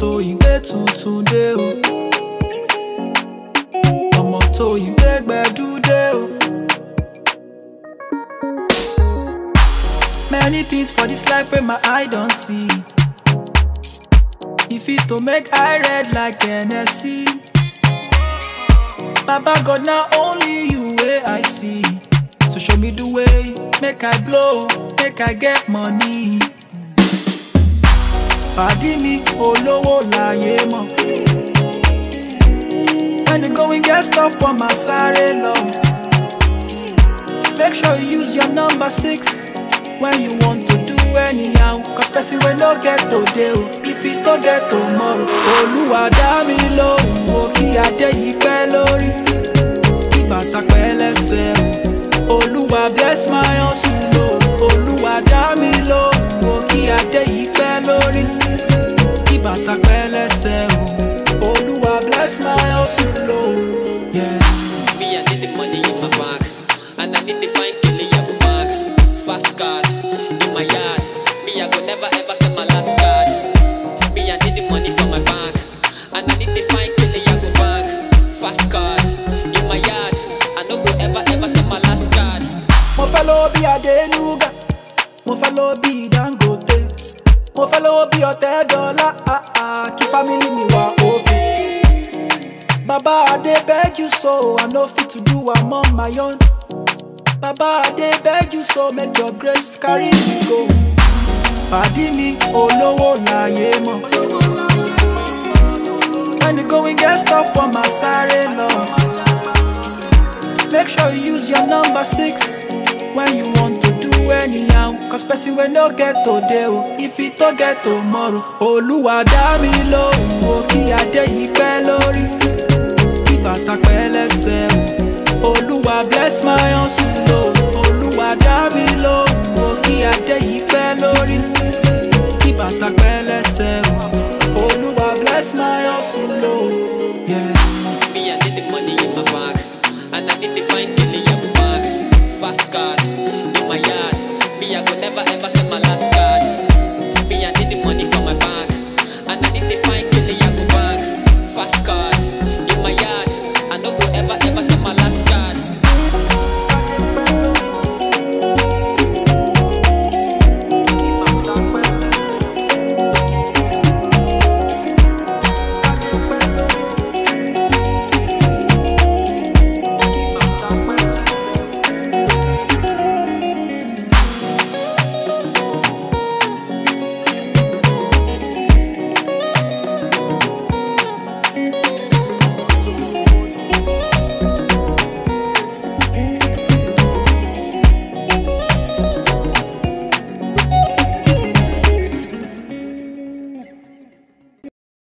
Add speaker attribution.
Speaker 1: tó ìgbé tuntun dé o. ọmọ tó ìgbé gbẹdú dé o. Many things for this life where my eye don't see. If it to make eye red like NSC. Baba God, not only you way I see. So show me the way, make I blow, make I get money. Pàdí mi olówó láyé mọ̀. When the going get stuff for my sáré lọ. Make sure you use your number six when you want to do anyhow. Cause person wey no get today o, if it no get tomorrow. Olúwa dá mi lóhùn o, kí adé yìí pẹ́ lórí. Kí bàtà pẹ́ lẹ́sẹ̀ o. Olúwa bless my hustle o. Olúwa dá mi lóhùn o, kí adé yìí pẹ́ lórí. Kí bàtà pẹ́ lẹ́sẹ̀ o. Olúwa bless my hustle o. Yeah.
Speaker 2: Me, I need the money in my bag. And I need the fine killing your bag. Fast card in my yard. Me, I go never ever spend my last card. Me, I need the money for my bank. And I need the fine killing your bag. Fast card in my yard. I no go ever ever spend my last card.
Speaker 1: mo fẹ́ lówó bí adénúgà mo fẹ́ lówó bí dangote mo fẹ́ lówó bí ọ̀tẹ́ dọ́là ah, ah, kí fámìlì mi wà òkè. bàbá adé beg you so i no fit to do am on my own. bàbá adé beg you so make your grace carry me go. pàdí mi olówó láyé mọ̀. when the going get stuff for my sáré lọ. Make sure you use your number six when you want to do anyhow. Cause person wey no get today o, if it no get tomorrow. Olúwa dá mi lóhùn o, kí adé yìí pẹ́ lórí. Kí bàtà pẹ́ lẹ́sẹ̀ o. Olúwa bless my hustle o. Olúwa dá mi lóhùn o, kí adé yìí pẹ́ lórí. Kí bàtà pẹ́ lẹ́sẹ̀ o. Olúwa bless my hustle o. Yeah.
Speaker 2: Me, I need the money in my bag. And I need the fine killing your bag. Fast card